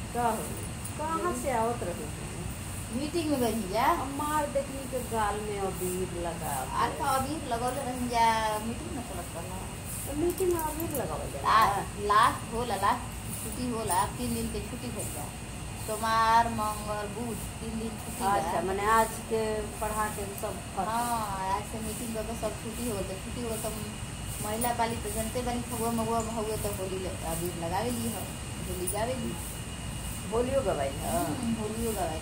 का हो कहाँ से आवत रहे मीटिंग में गई जा हमार देखनी के गाल में अबीर लगा आज तो अभी लगौले रही जा मीटिंग में चलत करना तो मीटिंग में अबीर लगावल जाला ला- लास्ट होला लास्ट छुट्टी होला तीन दिन के छुट्टी भइल बा सोमवार मंगल बुध तीन दिन छुट्टी बा। अच्छा मैंने आज के पढ़ा के सब खत्म। हाँ आज से मीटिंग करके सब छुट्टी हो तो छुट्टी हो तो महिला पाली तो जनते बनी फगुआ मगुआ हुए तो होली ले- अबीर लगावे ली हो होली गावे ली होलियो गवाई है हम्म, होलियो गावे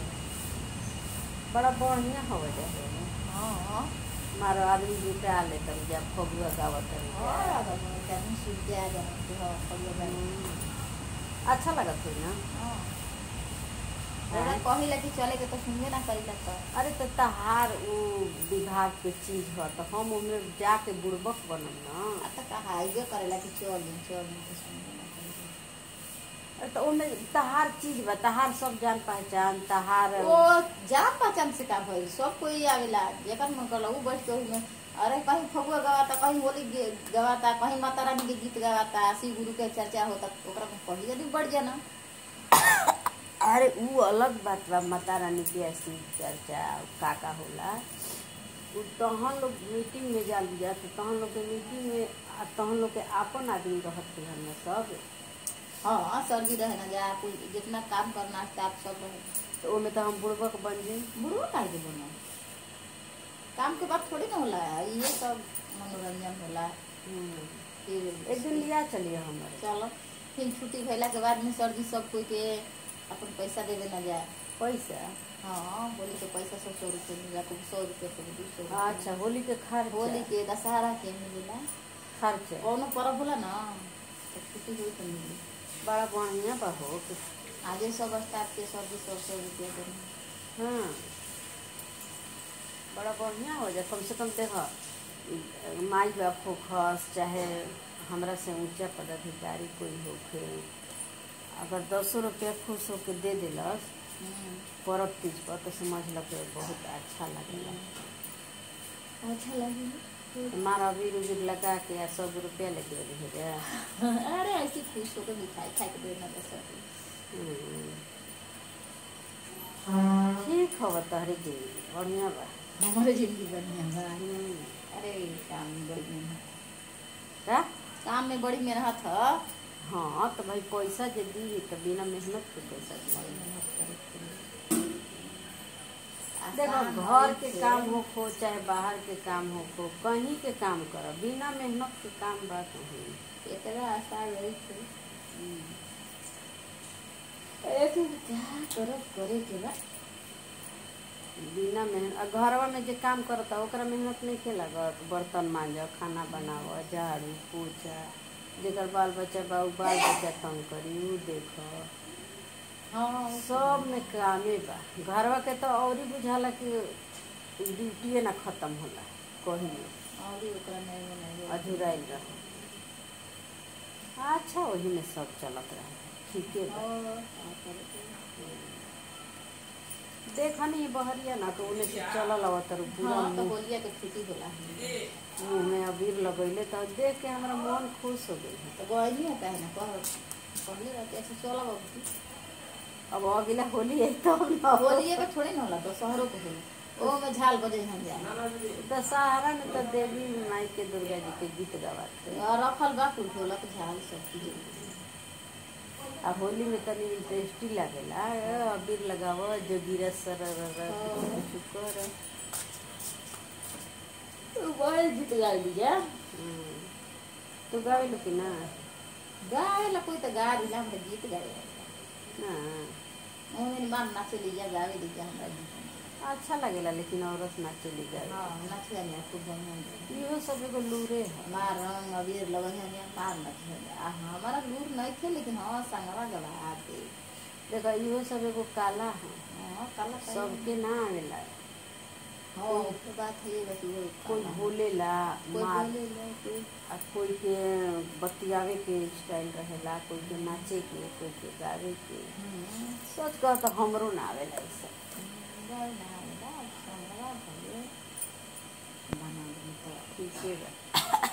बड़ा बढ़िया हवे रहे हाँ मारो आदमी जुटा ले तब जब फगुआ गावत रहे और अब हम सूट जा जाए हाँ फगुआ गावे हम्म। अच्छा लगत है ना हाँ रउआ कहिला कि चले के तो सुनबे ना करिला तो अरे तो तहार उ विभाग के चीज ह तो हम उनमें जाके बुड़बक बनम ना आ त कहा आइबे करेला कि चल दिन चल दिन तो सुनबे ना करिला अरे तो उनमें तहार चीज बा तहार सब जान पहचान तहार ओ जान पहचान से का भइल सब कोई आवेला जेकर मन करला उ बैठ के ओहिमे अरे कहीं फगुआ गवाता कहीं होली गे- गवाता कहीं माता रानी के गीत गवाता शिव गुरु के चर्चा होता ओकरा में पढ़ी यदि बढ़ जाना अरे उ अलग बात बा माता रानी के ऐसी चर्चा का का होला उ तहन लोग मीटिंग में जाल जा तो तहन लोग के मीटिंग में आ तहन लोग के आपन आदमी रहत के हमें सब हाँ सर भी रहे ना जा कोई जितना काम करना स्टाफ सब रहे तो ओमे तो हम बुड़बक बन जाई बुढ़वा काहे के बोलना काम के बाद थोड़ी ना होला ये सब मनोरंजन होला हम्म। फिर एक दिन लिया चलिए हमारे चलो फिर छुट्टी भइला के बाद में सर जी सब कोई के अपन पैसा देवे ना जाए पैसा हाँ बोली के पैसा सौ सौ रुपये मिला कुछ सौ रुपये कुछ दू सौ रुपये। अच्छा होली के खर्च होली के दशहरा के मिलेला खर्च कौनो पर्व होला ना तो छुट्टी हुई तो मिली बड़ा बढ़िया बा हो कि- आजे सब स्टाफ के सौ दू सौ सौ रुपया देना हाँ बड़ा बढ़िया हो जाए कम से कम देख माई बाप हो खस चाहे हमरा से ऊंचा पदाधिकारी कोई होखे अगर दसो रुपया खुश होके दे दिलस हम्म, पर्व तीज पर तो समझ लो कि बहुत अच्छा लगेला अच्छा लगी हमारा अबीर उबीर लगा के आ सौ रुपया लेके रहे जा अरे ऐसी खुश होकर मिठाई खा के देना तो सब ठीक हो तहरी जी बढ़िया बा हमारे जिंदगी बढ़िया बा हम्म। अरे काम में बड़ी मेहनत का काम में बड़ी मेहनत है हाँ तो भाई पैसा जे दी तो बिना मेहनत के पैसा बड़ी दी मेहनत करे के लिए। देखो आसान घर नहीं के से। काम हो खो चाहे बाहर के काम हो खो कहीं के काम करो बिना मेहनत के काम बा कहीं एकरा आशा रही थे एक क्या करब करे के बा बिना मेहनत घरवा में जे काम करता ओकरा मेहनत नहीं के लागत बर्तन मांज खाना बनाव झाड़ू पोछा जेकर बाल बच्चा बा उ बाल बच्चा तंग करी उ देख हाँ सब में कामे बा घरवा के तो और ही बुझाला कि ड्यूटिए ना खत्म होला कहीं और ही ओकरा नहीं बनाई अधूराइल रह अच्छा वही में सब चलत रहे ठीके बा और क्या करे के? देखा नहीं बहरिया ना तो उन्हें से चलल आवत रह पूरा हाँ तो मुंह होलिया के छुट्टी होला मुंह में अबीर लगैले तो देख के हमारा मन खुश हो गई तो गई नहीं होता है ना कह पहले रहते ऐसे चला बाबू अब अगला होली है तो हम ना होलिए के थोड़ी ना होला तो शहरों के होला ओ में झाल बजे हम जाए दशहरा में तो देवी माई के दुर्गा जी के गीत गवाते और रखल बा कुल ढोलक झाल सब चीज आ होली में तनी इंटरेस्टी लागेला ए, अबीर लगाव जोगिरा सर हाँ। शुक्र बड़े गीत गाय लीजिए तू गावे लो कि ना गाय ला कोई तो गा दिला हमरा गीत गाए ना ओमे बान नाचे लीजिए गावे लीजिए हमरा गीत अच्छा लगेला लेकिन औरत नाचे ली जाए हाँ नाचे जाने खूब बढ़िया गाए। इहो सब एगो लूरे है मार रंग अबीर लगन है मार नाचे आ हमारा लूर नहीं थे लेकिन हाँ संगवा गवा दे देखो इहो सब एगो काला है हाँ काला काला सबके ना आवेला हाँ उसके बात है ये बस वो कोई काला। बोलेला कोई मार बोले ला, कोई आ कोई के बतियावे के स्टाइल रहेला कोई के नाचे के कोई के गावे के हम्म, सच कह तो हमरो ना आवेला ई सब गाय ना आवेला, संगवा भले बना दे तो ठीके बा